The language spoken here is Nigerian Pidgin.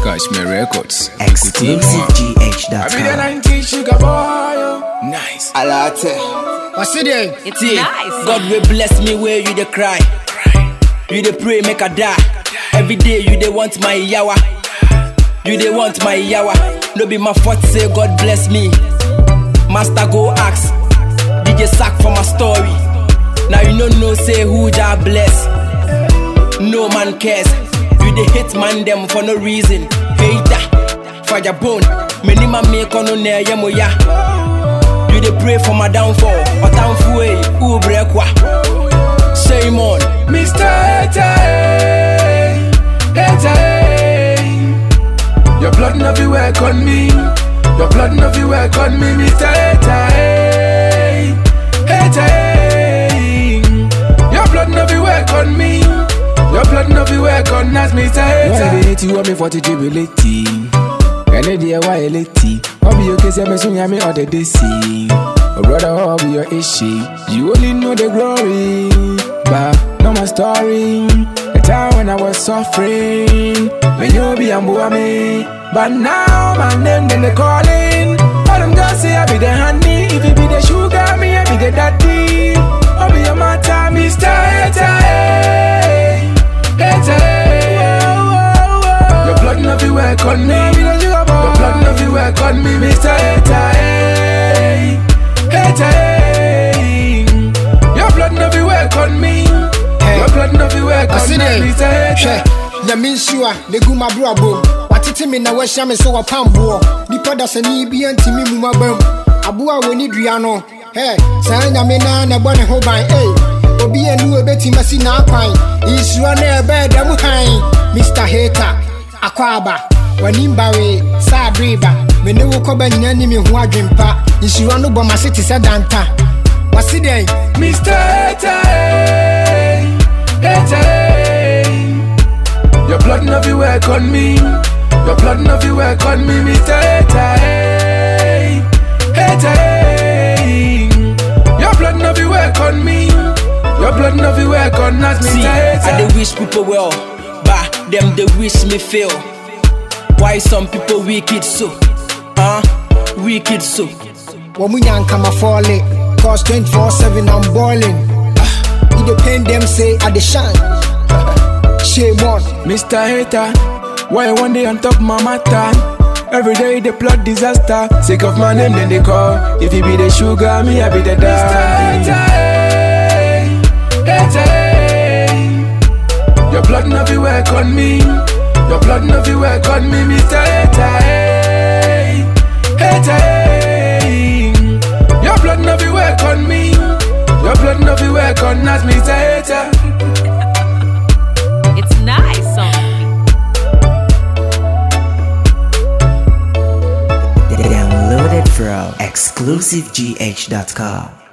Cashmere Records. I be the ExclusiveGH.com. 19 sugar boy. oh. Nice. Alate. What's it there? It's See, nice. God will bless me where you dey cry. You dey pray make I die. Every day you dey want my yawa. You dey want my yawa. No be my fault say God bless me. Master go ask. DJ sack for my story. Now you no know say who Jah bless. No man cares. You dey hate man them for no reason. Hater, fire bone. Many man make on no near ya. You dey pray for my downfall. Otamfu eh, who break wa? Shame on. Mr. Hater, eh, Hater, eh. Your blood no be work on me. Your blood no be work on me, Mr. Hater, eh. Hater, eh. Your blood no be work on me. Your blood no be work on us, Mr. Hater. Why they hate you? Want me for to jubilate? Ẹni díẹ̀ wá ẹ létí. Wọ́n bí òkè sí ẹ̀mẹ́sùn yá mi ọ̀dẹ̀ dé sí i. Oh brother, how be your issue? You only know the glory, but not my story. The time when I was suffering, when you be a me. But now my name then they calling. All them girls say I be the honey. If you be the sugar, me I be the daddy. I'll be your matter, Mr. Hater. eh. Hater. eh. Your blood no be work on me. Your blood no be work on me, Mr. Hater. eh. Hater. eh. Your blood no be work on me. Your blood no be work on What's me, it Mr. there? Hater. Hwɛ nyame nsuo a negu m'abrabɔ mu watete me na wahyia me sɛ wɔpamboɔ nipa dasani bia ntimi mu maba mu aboa a wɔni dua no hɛ saa nyame naa na ɛbɔ ne ho ban ei obi anu ɛbɛtumi asi n'akwan nsuro na ɛbɛɛ dam hann mr hater akɔ aba w'anim bawee saa abereba me ne wo kɔba nyina ni me ho adwempa nsuro no bɔ m'ase te sɛ danta wase dɛn Mr. Hater, eh, hater, eh. Your blood no be work on me. Your blood no be work on me, Mr. Hater, eh, hater, eh. Your blood no be work on me. Your blood no be work on us, See, Mr. I Hater. dey wish people well, but them they wish me fail. Why some people wicked so? Huh? Wicked so. wɔn mu nyankama fɔle cause 24/7 i'm boiling ah, e dey pain dem say i dey shine shame on Mr. Hater, why one day on top my matter? Every day they plot disaster. Sick of my name, then they call. If you be the sugar, me I be the daddy. Your blood no be work on me. Your blood no be work on me, Mr. Hater. Hater. Your blood no be work on me. Your blood no be work on us, Mr. Hater. It's nice song. Downloaded from ExclusiveGH.com.